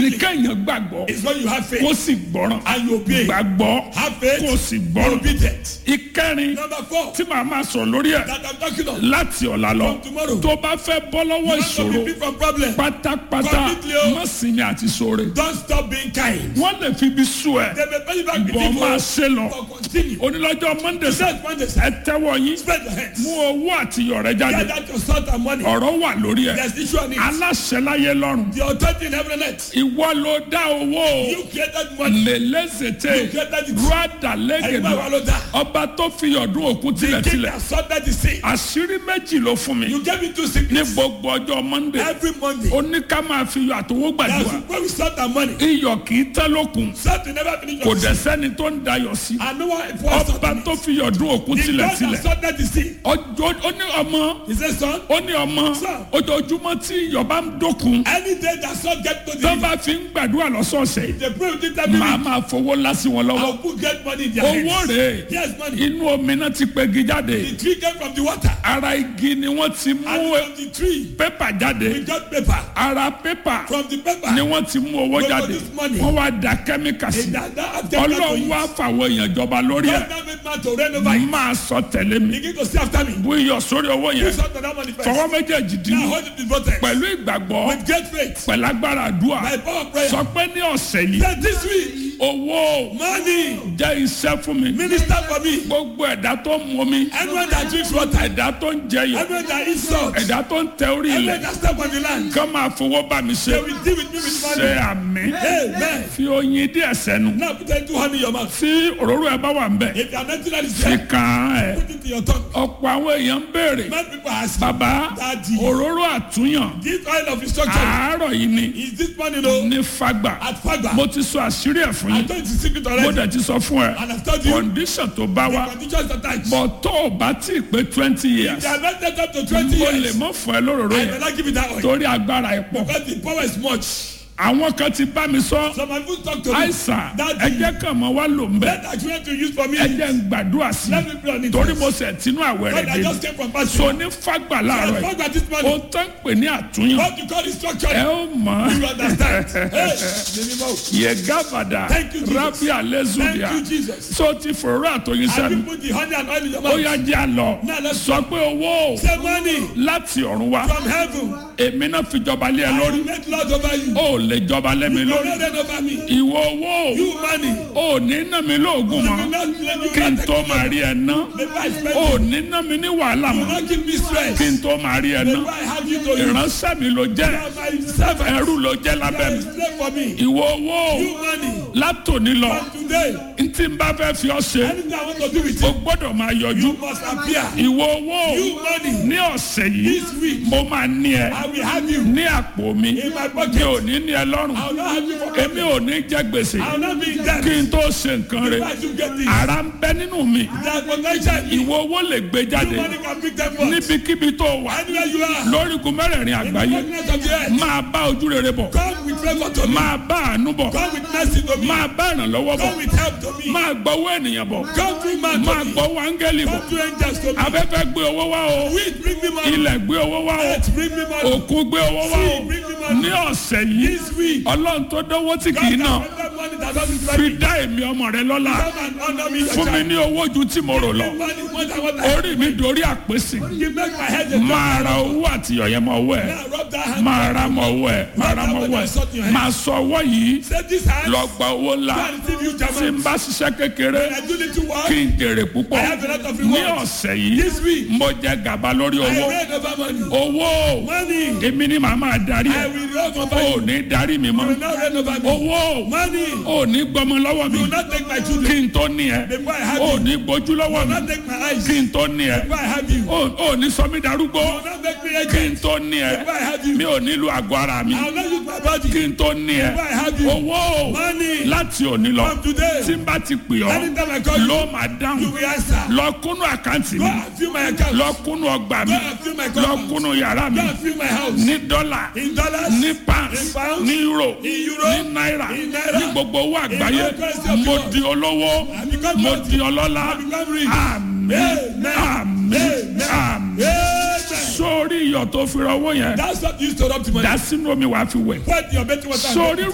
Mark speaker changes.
Speaker 1: ní kéèyàn gbàgbọ́
Speaker 2: It's when you have faith
Speaker 1: kó sì gbọ́ràn
Speaker 2: and you obey.
Speaker 1: gbàgbọ́
Speaker 2: Have faith,
Speaker 1: kó sì
Speaker 2: be
Speaker 1: gbọ́ràn
Speaker 2: obedient.
Speaker 1: ìkẹrin
Speaker 2: Number four,
Speaker 1: tí màá máa sọ lórí ẹ̀
Speaker 2: that I'm talking of.
Speaker 1: láti ọ̀la lọ
Speaker 2: From tomorrow.
Speaker 1: tó bá fẹ́ bọ́ lọ́wọ́
Speaker 2: You want
Speaker 1: ìṣòro
Speaker 2: to be free from problem.
Speaker 1: pátápátá
Speaker 2: Completely o.
Speaker 1: má sinmi àti sóore
Speaker 2: Don't stop being kind.
Speaker 1: wọ́n lè fi ibi sú ẹ̀
Speaker 2: They may pay you back with
Speaker 1: bọ́ máa
Speaker 2: evil.
Speaker 1: ṣe lọ
Speaker 2: But continue.
Speaker 1: onílọ́jọ́ monday sẹ́
Speaker 2: Set one day.
Speaker 1: ẹ tẹ́wọ́ yín
Speaker 2: Spread your hands.
Speaker 1: mú owó àti iyọ̀ rẹ jáde
Speaker 2: Get out your salt and money.
Speaker 1: ọ̀rọ̀ wà lórí ẹ̀
Speaker 2: There's issue on it.
Speaker 1: aláṣẹ láyé lọ́rùn
Speaker 2: The authority in heaven and earth.
Speaker 1: ìwọ ló dá owó
Speaker 2: You created money.
Speaker 1: lélẹ́sẹ̀tẹ̀
Speaker 2: You created it.
Speaker 1: rúdà
Speaker 2: Ẹgbẹ́
Speaker 1: lẹ́gẹ̀dẹ̀
Speaker 2: wa ló dá.
Speaker 1: ọba tó fi ọdún òkun
Speaker 2: The king
Speaker 1: tilẹ̀tilẹ̀
Speaker 2: that sorted the sea.
Speaker 1: àṣírí méjì ló fún mi
Speaker 2: You gave it to
Speaker 1: ní
Speaker 2: sickness.
Speaker 1: gbogbo ọjọ́ monday
Speaker 2: Every Monday.
Speaker 1: ó ní ká máa fi iyọ̀ àtọwọ́
Speaker 2: That's
Speaker 1: gbàdúrà
Speaker 2: when we sort our money.
Speaker 1: iyọ̀ kì í tẹ́ lókun
Speaker 2: Salt will never finish
Speaker 1: kò
Speaker 2: your
Speaker 1: dẹ̀
Speaker 2: sea.
Speaker 1: sẹ́ni tó ń dayọ̀ sí
Speaker 2: And no one was
Speaker 1: ọba
Speaker 2: sorting
Speaker 1: tó
Speaker 2: it.
Speaker 1: fi ọdún òkun
Speaker 2: The God
Speaker 1: tilẹ̀tilẹ̀
Speaker 2: that sorted the sea.
Speaker 1: ọjọ́ ó ní ọmọ
Speaker 2: He said, son,
Speaker 1: ó ní ọmọ
Speaker 2: Sir.
Speaker 1: ojoojúmọ́ tí iyọ̀ bá ń dókun
Speaker 2: any day that salt get to the
Speaker 1: tó bá fi ń gbàdúrà lọ́sọ̀ọ̀sẹ̀
Speaker 2: they pray with it every
Speaker 1: màá
Speaker 2: week.
Speaker 1: máa fowó lásì wọn lọ́wọ́
Speaker 2: I'll put get money in their
Speaker 1: owó
Speaker 2: hands.
Speaker 1: rèé
Speaker 2: Yes, money.
Speaker 1: inú omi náà ti pegi jáde
Speaker 2: The tree came from the water.
Speaker 1: ara igi ni wọ́n ti mú
Speaker 2: And from the tree,
Speaker 1: pépà jáde
Speaker 2: we got paper.
Speaker 1: ara pépà
Speaker 2: From the paper,
Speaker 1: ni wọ́n ti mú owó
Speaker 2: We
Speaker 1: jáde
Speaker 2: produce money.
Speaker 1: wọ́n wá da kẹ́míkà sí
Speaker 2: it does not have chemical to
Speaker 1: ọlọ́run
Speaker 2: use.
Speaker 1: wá fàwọn èèyàn jọba lórí ẹ̀
Speaker 2: God now made man to reign over it.
Speaker 1: máa sọ tẹ̀lé mi
Speaker 2: Begin to see after me.
Speaker 1: bú iyọ̀ sórí owó yẹn
Speaker 2: Put salt on that money first.
Speaker 1: fọwọ́ méjèèjì
Speaker 2: Now
Speaker 1: dínú
Speaker 2: hold it in both hands.
Speaker 1: pẹ̀lú ìgbàgbọ́
Speaker 2: With great faith.
Speaker 1: pẹ̀lú agbára àdúrà
Speaker 2: By power of prayer.
Speaker 1: sọ pé ní ọ̀sẹ̀ yìí
Speaker 2: Then this week,
Speaker 1: owó
Speaker 2: money,
Speaker 1: jẹ́ iṣẹ́ fún mi
Speaker 2: minister for me.
Speaker 1: gbogbo ẹ̀dá tó ń mu mi
Speaker 2: Anyone that drinks water,
Speaker 1: ẹ̀dá tó ń jẹyọ̀
Speaker 2: anyone that eats salt,
Speaker 1: ẹ̀dá tó ń tẹ orí
Speaker 2: anyone
Speaker 1: ilẹ̀
Speaker 2: that step on the land,
Speaker 1: kán máa fowó bá mi ṣe
Speaker 2: they will deal with me with
Speaker 1: ṣe
Speaker 2: money.
Speaker 1: àmì
Speaker 2: Amen.
Speaker 1: fi oyin díẹ̀ sẹ́nu
Speaker 2: Now put into honey in your mouth.
Speaker 1: tí òróró ẹ bá wà ń bẹ̀
Speaker 2: If you are not that is
Speaker 1: fi
Speaker 2: there,
Speaker 1: kàn án ẹ̀
Speaker 2: put it in your tongue.
Speaker 1: ọ̀pọ̀ àwọn èèyàn ń béèrè
Speaker 2: Many people ask,
Speaker 1: bàbá
Speaker 2: Daddy.
Speaker 1: òróró àtúnyàn
Speaker 2: this oil of instruction,
Speaker 1: àárọ̀ yìí ni
Speaker 2: is this money no?
Speaker 1: ní fagbà
Speaker 2: At Fagba.
Speaker 1: mo ti sọ àṣírí ẹ̀ fún
Speaker 2: I
Speaker 1: yín
Speaker 2: told you the secret
Speaker 1: mo
Speaker 2: already.
Speaker 1: dẹ̀ ti sọ fún ẹ
Speaker 2: And I've told you,
Speaker 1: condition tó bá
Speaker 2: the
Speaker 1: wá
Speaker 2: conditions attached.
Speaker 1: bọ̀ tó o bá tí ì pé twenty years
Speaker 2: They are not set up to 20
Speaker 1: mo lè
Speaker 2: years.
Speaker 1: mọ́ fún ẹ lóróró
Speaker 2: I
Speaker 1: yẹn
Speaker 2: will not give it that oil.
Speaker 1: torí agbára ẹ̀ pọ̀
Speaker 2: Because the power is much.
Speaker 1: àwọn kan ti bá mi sọ
Speaker 2: So my food talk to me.
Speaker 1: àìsàn
Speaker 2: Daddy.
Speaker 1: ẹjẹ kan mọ wá lò ń bẹ
Speaker 2: Let that you want to use for me.
Speaker 1: ẹjẹ ń gbàdúrà sí
Speaker 2: Let me pray on
Speaker 1: i
Speaker 2: it.
Speaker 1: torí mo sẹ̀ tínú àwẹ̀ rẹ̀
Speaker 2: God, I
Speaker 1: dé
Speaker 2: just came from past
Speaker 1: so ní fagbà láàárọ̀
Speaker 2: I
Speaker 1: yìí
Speaker 2: Fagba this
Speaker 1: o
Speaker 2: morning.
Speaker 1: tán pè ní àtúnyàn
Speaker 2: What you call instruction.
Speaker 1: ẹ ó mọ̀
Speaker 2: You understand? Hey, minimum.
Speaker 1: yẹ gábàdà
Speaker 2: Thank you, Jesus.
Speaker 1: rábì alẹ́zùdìà
Speaker 2: Thank you, Jesus.
Speaker 1: so ti fòrò àtòyìn
Speaker 2: Have you
Speaker 1: sẹ́nu
Speaker 2: put the honey and oil in your
Speaker 1: ó
Speaker 2: mouth?
Speaker 1: yá jẹ́ àlọ́
Speaker 2: Now let's
Speaker 1: sọ pé owó
Speaker 2: Say money
Speaker 1: láti ọ̀run wá
Speaker 2: from heaven.
Speaker 1: èmi náà fi jọba lé ẹ
Speaker 2: I
Speaker 1: lórí
Speaker 2: will make Lord over you.
Speaker 1: ó lè jọba lé mi
Speaker 2: You will
Speaker 1: lórí
Speaker 2: not reign over me.
Speaker 1: ìwọ owó
Speaker 2: You money.
Speaker 1: ó ní ná mi lóògùn
Speaker 2: You
Speaker 1: mọ́
Speaker 2: will not let you
Speaker 1: kí n
Speaker 2: not
Speaker 1: tó
Speaker 2: take
Speaker 1: máa rí ẹ ná
Speaker 2: Maybe I spend
Speaker 1: ó
Speaker 2: it.
Speaker 1: ní ná mi ní wàhálà
Speaker 2: You will
Speaker 1: mọ́
Speaker 2: not give me stress.
Speaker 1: kí n tó máa rí ẹ ná
Speaker 2: Maybe I have you to use.
Speaker 1: ìránṣẹ́ mi ló jẹ́
Speaker 2: You are my servant.
Speaker 1: ẹrú ló jẹ́
Speaker 2: You
Speaker 1: lábẹ́
Speaker 2: are
Speaker 1: mi
Speaker 2: a slave for me.
Speaker 1: ìwọ owó
Speaker 2: You money.
Speaker 1: látòní lọ
Speaker 2: From today,
Speaker 1: ntí n bá fẹ́ fi ọ ṣe
Speaker 2: anything I want to do with
Speaker 1: o
Speaker 2: you,
Speaker 1: gbọ́dọ̀ máa yọjú
Speaker 2: you must appear.
Speaker 1: ìwọ owó
Speaker 2: You money.
Speaker 1: ní ọ̀sẹ̀ yìí
Speaker 2: This week,
Speaker 1: mo máa ní ẹ
Speaker 2: I will have you
Speaker 1: ní àpò mi
Speaker 2: in my
Speaker 1: mi
Speaker 2: pocket.
Speaker 1: ò ní ní ẹ lọ́rùn
Speaker 2: I will not have you for
Speaker 1: èmi ò ní jẹ gbèsè
Speaker 2: I will not be in debt.
Speaker 1: kí n tó ṣe nǹkan rẹ
Speaker 2: Why you get this?
Speaker 1: ara ń bẹ nínú mi
Speaker 2: That potential in you.
Speaker 1: ìwọ owó lè gbé jáde
Speaker 2: Money can pick them up.
Speaker 1: níbikíbi tó wà
Speaker 2: Anywhere you are.
Speaker 1: lórígun mẹ́rẹ̀ẹ̀rin
Speaker 2: In the
Speaker 1: àgbáyé
Speaker 2: darkness of the earth.
Speaker 1: máa bá ojú rere bọ̀
Speaker 2: Come with favor to me.
Speaker 1: máa bá àánú bọ̀
Speaker 2: Come with mercy to me.
Speaker 1: máa bá ìrànlọ́wọ́ bọ̀
Speaker 2: Come with help to me.
Speaker 1: máa gbọ́wọ́ ènìyàn bọ̀
Speaker 2: Come through man
Speaker 1: máa
Speaker 2: to me.
Speaker 1: gbọ́wọ́ áńgẹ́lì bọ̀
Speaker 2: Come through angels to me.
Speaker 1: afẹ́fẹ́ gbé owó wá o
Speaker 2: Wind bring me money.
Speaker 1: ilẹ̀ gbé owó wá o
Speaker 2: Earth bring me money.
Speaker 1: òkun gbé owó wá o
Speaker 2: Sea bring me money.
Speaker 1: ní ọ̀sẹ̀ yìí
Speaker 2: This week.
Speaker 1: ọlọ́run tó dánwó tí kì í
Speaker 2: God
Speaker 1: náà
Speaker 2: can spend money that doesn't
Speaker 1: fi
Speaker 2: spend.
Speaker 1: dá èmi ọmọ rẹ lọ́la
Speaker 2: Come and honor me. your
Speaker 1: fún mi
Speaker 2: child.
Speaker 1: ní owó ju tí mo rò lọ
Speaker 2: Give money more than what I
Speaker 1: orí mi dorí àpèsè
Speaker 2: You make my head a
Speaker 1: máa ra owó àti ìyọ̀yẹ́ mọ owó ẹ̀
Speaker 2: Now rub that hand.
Speaker 1: máa ra mọ owó ẹ̀ máa ra mọ owó ẹ̀ máa sọ owó yìí
Speaker 2: Say this hand.
Speaker 1: lọ gba owó ńlá
Speaker 2: Go and receive you
Speaker 1: tí
Speaker 2: German.
Speaker 1: n bá ṣiṣẹ́ kékeré
Speaker 2: I do little work.
Speaker 1: kí n jèrè púpọ̀
Speaker 2: I have a lot of
Speaker 1: ní
Speaker 2: rewards.
Speaker 1: ọ̀sẹ̀ yìí
Speaker 2: This week.
Speaker 1: mo jẹ gàba lórí
Speaker 2: I
Speaker 1: owó
Speaker 2: reign over money.
Speaker 1: owó
Speaker 2: Money.
Speaker 1: èmi ni màá máa darí
Speaker 2: I
Speaker 1: ẹ̀
Speaker 2: will reign over
Speaker 1: ò
Speaker 2: you.
Speaker 1: ní darí mi
Speaker 2: You will
Speaker 1: mọ́
Speaker 2: not reign over me.
Speaker 1: owó
Speaker 2: Money.
Speaker 1: ò ní gbọmọ lọ́wọ́ mi
Speaker 2: You will not take my
Speaker 1: kí
Speaker 2: children.
Speaker 1: n tó ní ẹ
Speaker 2: Before I have
Speaker 1: ò
Speaker 2: you.
Speaker 1: ní gbójú lọ́wọ́
Speaker 2: You will
Speaker 1: mi
Speaker 2: not take my eyes.
Speaker 1: kí n tó ní ẹ
Speaker 2: Before I have you. You
Speaker 1: ò ò ní sọ mí darúgbó
Speaker 2: will not make me
Speaker 1: kí n
Speaker 2: agent.
Speaker 1: tó ní ẹ
Speaker 2: Before I have you.
Speaker 1: mi ò nílò àgọ́ ara mi
Speaker 2: I will not use my body.
Speaker 1: kí n tó ní ẹ
Speaker 2: Before I have you.
Speaker 1: owó
Speaker 2: Money.
Speaker 1: láti òní lọ
Speaker 2: From today.
Speaker 1: tí n bá ti pè ọ́
Speaker 2: Anytime I call you.
Speaker 1: ló máa
Speaker 2: You
Speaker 1: dáhùn
Speaker 2: will answer.
Speaker 1: lọ kúnú àkáǹtì
Speaker 2: Go
Speaker 1: mi
Speaker 2: and fill my account.
Speaker 1: lọ kúnú ọgbà mi
Speaker 2: Go and fill my
Speaker 1: lọ
Speaker 2: compound.
Speaker 1: kúnú yàrá mi
Speaker 2: Go and fill my house.
Speaker 1: ní dọ́là
Speaker 2: In dollars.
Speaker 1: ní
Speaker 2: In
Speaker 1: pounds
Speaker 2: pounds.
Speaker 1: ní euro
Speaker 2: In euro.
Speaker 1: ní náírà
Speaker 2: In naira.
Speaker 1: ní gbogbo owó àgbáyé
Speaker 2: all currency of the
Speaker 1: mo
Speaker 2: world.
Speaker 1: di olówó
Speaker 2: I become
Speaker 1: mo
Speaker 2: wealthy.
Speaker 1: di ọlọ́lá
Speaker 2: I become rich.
Speaker 1: àmín
Speaker 2: Amen.
Speaker 1: àmín
Speaker 2: Amen.
Speaker 1: àmín
Speaker 2: Amen.
Speaker 1: sórí iyọ̀ tó fi rọwọ́ yẹn
Speaker 2: That's what you used to rub to money.
Speaker 1: dá sínú omi wàá fi wẹ̀
Speaker 2: Put your betting water.
Speaker 1: sórí